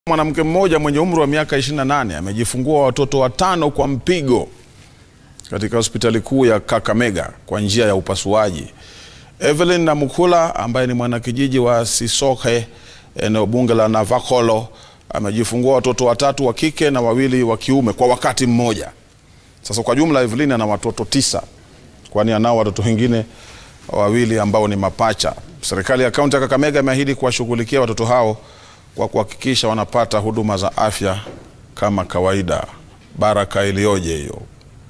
Mwanamke mmoja mwenye umri wa miaka 28 amejifungua watoto watano kwa mpigo katika hospitali kuu ya Kakamega kwa njia ya upasuaji. Evelyn Namukula ambaye ni mwanakijiji wa Sisoke eneo bunge la Navakholo amejifungua watoto watatu wa kike na wawili wa kiume kwa wakati mmoja. Sasa kwa jumla Evelyn ana watoto tisa, kwani anao watoto wengine wawili ambao ni mapacha. Serikali ya kaunti ya Kakamega imeahidi kuwashughulikia watoto hao kwa kuhakikisha wanapata huduma za afya kama kawaida. Baraka iliyoje hiyo!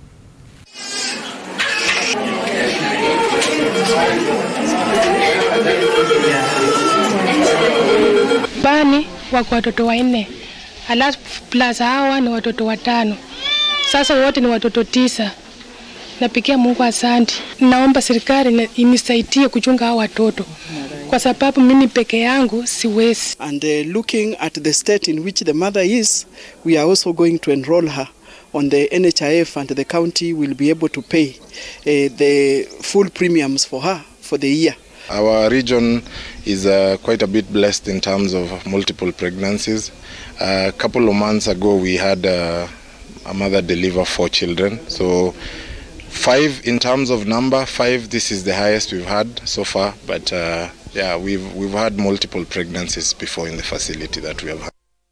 Bani wako watoto wanne, alafu plus hawa ni watoto watano. Sasa wote ni watoto tisa. Napigia Mungu asante. Naomba serikali inisaidie kuchunga hao watoto kwa sababu mimi peke yangu siwezi. And uh, looking at the state in which the mother is, we are also going to enroll her on the NHIF and the county will be able to pay uh, the full premiums for her for the year. Our region is uh, quite a bit blessed in terms of multiple pregnancies. Uh, a couple of months ago, we had uh, a mother deliver four children. So, five in terms of number, five. This is the highest we've had so far. But uh, yeah, we've we've had multiple pregnancies before in the facility that we have had.